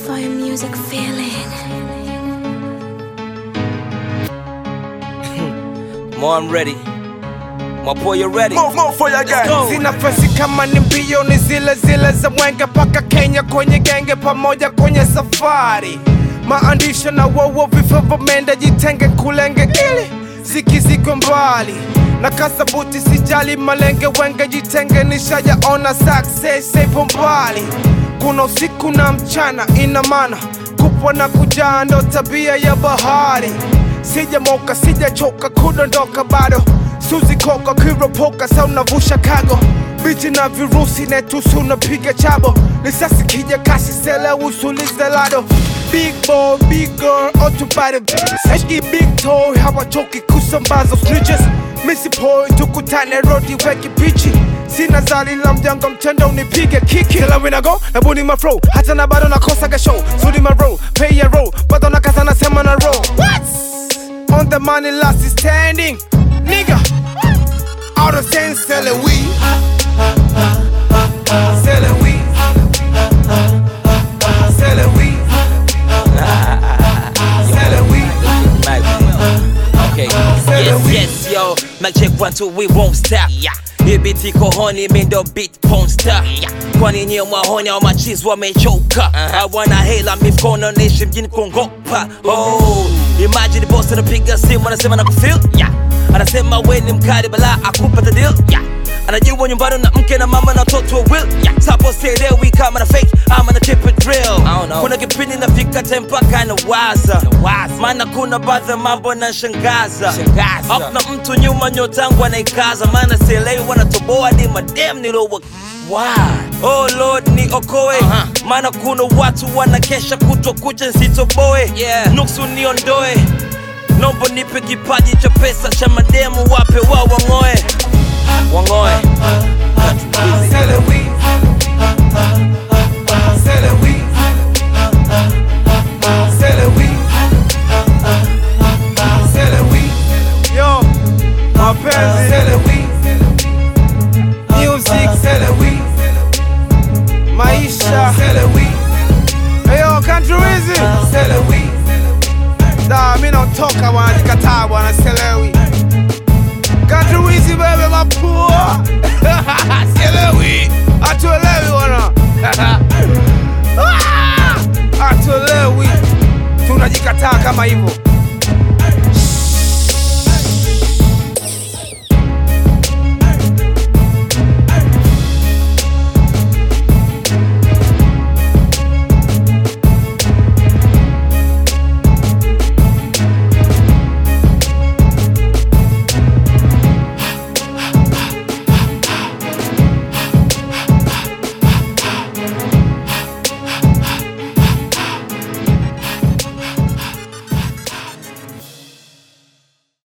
Fire music feeling. More, I'm ready. My boy, you ready? Move, move for your gang. go. Sina fesi kama ni mbio, ni zile zile za mwenge paka Kenya kwenye genge, pamoja kwenye safari. Maandisho na wowo vifo vimenda, jitenge kulenge ili zikizikwe mbali na kasabuti, sijali malenge wenge, jitenge nishayaona success ipo mbali. Kuna usiku na mchana, ina maana kupwa na kujaa ndo tabia ya bahari. Sijamoka, sijachoka kudondoka bado Suzi koka kiropoka sa unavusha kago bichi na virusi netusi unapiga chabo lisasi kija kasi sele usulize lado Big boy, big girl, otubare Sashki big toy, hawachoki kusambaza snitches Missy boy, tukutane rodi weki pichi Sina zali la mjanga mtenda unipige kiki Kila wina go, nabuni ma flow Hata na bado nakosaga show Sudi ma roll, pay a roll Bado na kasa nasema na roll What? On the money last is standing Nigga Out of sense selling weed Selling weed Selling weed Selling weed Okay. Say Yes, the yes, yo. Mic check one, two, we won't stop. Yeah. Hii biti kohoni mi ndo beat ponsta kwani nyie mwahoni au machizi wamechoka hawana hela mikono nishi mjini kongopa oh. imagine boss anapiga simu anasema na kufil yeah. anasema we ni mkali bala akupata deal yeah. anajua nyumbani na mke na mama na watoto will yeah. sapo sielewi kama na fake ama na keep it real kuna kipindi nafika time mpaka nawaza maana kuna baadhi ya mambo nashangaza hakuna mtu nyuma nyotangu anaikaza maana sielewi wanatoboa ni madem nilowa Wow. Oh Lord ni okoe maana kuna watu wanakesha kutwa kucha nsitoboe yeah. nuksu niondoe nombo nipe kipaji cha pesa cha mademu wape wao wang'oe wang'oe Selling weed Selling weed Selling weed Selling weed Yo Mapenzi Selling weed Music Selling weed Maisha Selling weed Hey yo country wizi Selling weed Da mi naotoka wanajikataa bwana selewi Country wizi bebe mapua Sielewi Hatuelewi wana Ah! Hatuelewi Tunajikataa kama hivyo